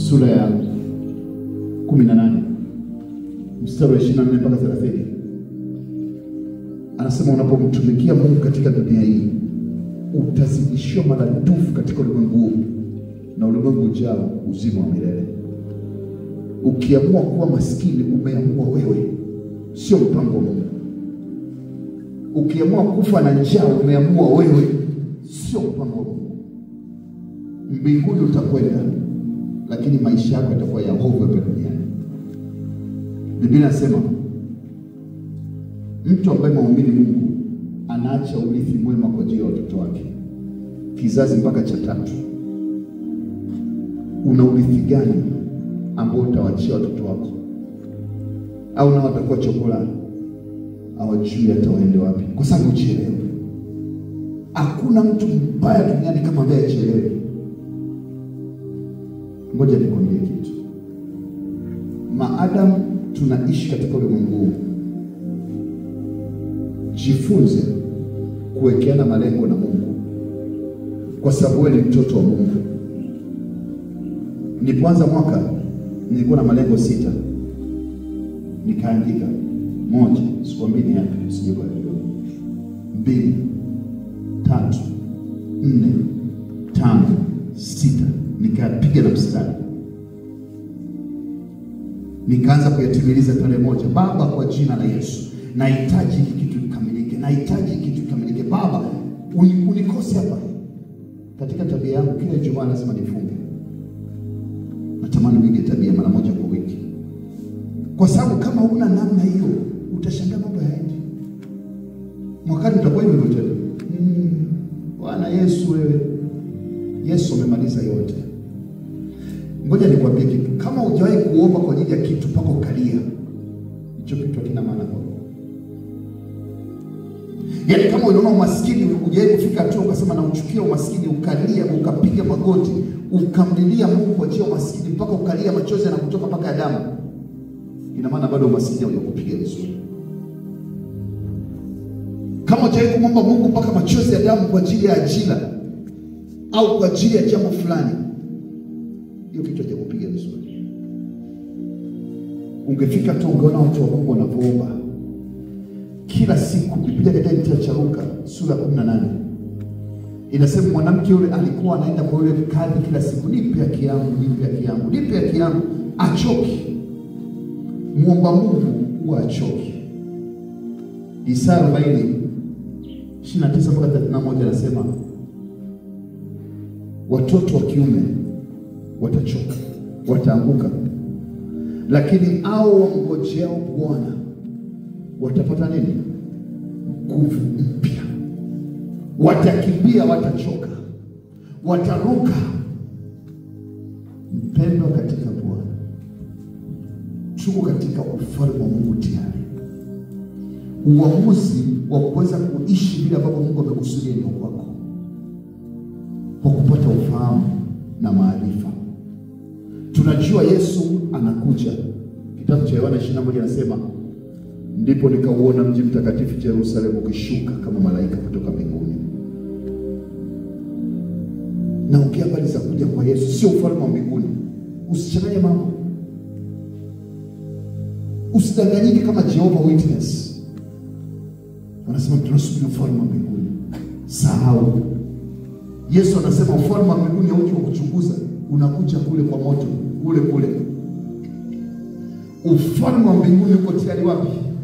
sura ya 18 mstari wa 24 mpaka 30 anasema unapomtumikia Mungu katika dunia hii utazidishiwa maradufu katika ulimwengu huu na ulimwengu ujao uzima wa milele. Ukiamua kuwa maskini, umeamua wewe, sio mpango wa Mungu. Ukiamua kufa na njaa, umeamua wewe, sio mpango wa Mungu. Mbinguni utakwenda, lakini maisha yako yatakuwa ya hofu hapa duniani. Biblia inasema mtu ambaye maumini Mungu anaacha urithi mwema kwa ajili ya watoto wake, kizazi mpaka cha tatu. Una urithi gani ambao utawachia watoto wako? Au nao watakuwa chokola, hawajui hata waende wapi, kwa sababu uchelewe. Hakuna mtu mbaya duniani kama ambaye achelewe. Ngoja nikwambie kitu, maadamu tunaishi katika ulimwengu huu jifunze kuwekeana malengo na Mungu, kwa sababu wewe ni mtoto wa Mungu. Nilipoanza mwaka nilikuwa na malengo sita, nikaandika moja, sikwambii ni yapi, usije ukajua, mbili, tatu, nne, tano, sita, nikapiga na mstari, nikaanza kuyatimiliza tarehe moja. Baba, kwa jina la Yesu nahitaji hiki kitu kikamilike, nahitaji hiki kitu kikamilike. Baba, uni- unikose hapa katika tabia yangu. Kila Ijumaa lazima nifunge, natamani nige tabia mara moja kwa wiki, kwa sababu kama huna namna hiyo utashangaa mambo yaendi. Mwakani utakuwa hivyo hivyo tena. Mm, Bwana Yesu, wewe Yesu amemaliza yote. Ngoja nikwambie kitu, kama hujawahi kuomba kwa ajili ya kitu mpaka ukalia, hicho kitu hakina maana kwako. Yaani kama unaona umaskini hujawahi kufika hatua ukasema nauchukia umaskini, ukalia ukapiga magoti ukamlilia Mungu kwa ajili ya umaskini mpaka ukalia, machozi yanakutoka mpaka ya damu, ina maana bado umaskini haujakupiga vizuri. Kama hujawahi kumwomba Mungu mpaka machozi ya damu kwa ajili ya ajira au kwa ajili ya jambo fulani, hiyo kitu hajakupiga vizuri. Ungefika tu ungeona watu wa Mungu wanavyoomba kila siku. Biblia katika kitabu cha Luka sura ya 18 inasema mwanamke yule alikuwa anaenda kwa yule kadhi kila siku, nipe haki yangu, nipe haki yangu, nipe haki yangu. Achoki muomba Mungu huwa achoki. Isaya 40 29 mpaka 31 anasema watoto wa kiume watachoka, wataanguka, lakini hao wamngojeao Bwana watapata nini? Nguvu mpya, watakimbia, watachoka, wataruka. Mpendwa katika Bwana, tuko katika ufalme wa Mungu tayari. Uamuzi wa kuweza kuishi vile ambavyo Mungu amekusudia ni kwako, kwa kupata ufahamu na maarifa. Tunajua Yesu anakuja. Kitabu cha Yohana 21 anasema ndipo nikauona mji mtakatifu Yerusalemu ukishuka kama malaika kutoka mbinguni. Naongea habari za kuja kwa Yesu, sio ufalme wa mbinguni. Usichanganye mambo, usidanganyike kama Jehovah Witness wanasema tunasubiri ufalme wa mbinguni. Sahau. Yesu anasema ufalme wa mbinguni hauji wa kuchunguza, unakuja kule kwa moto kule kule. Ufalme wa mbinguni uko tayari wapi?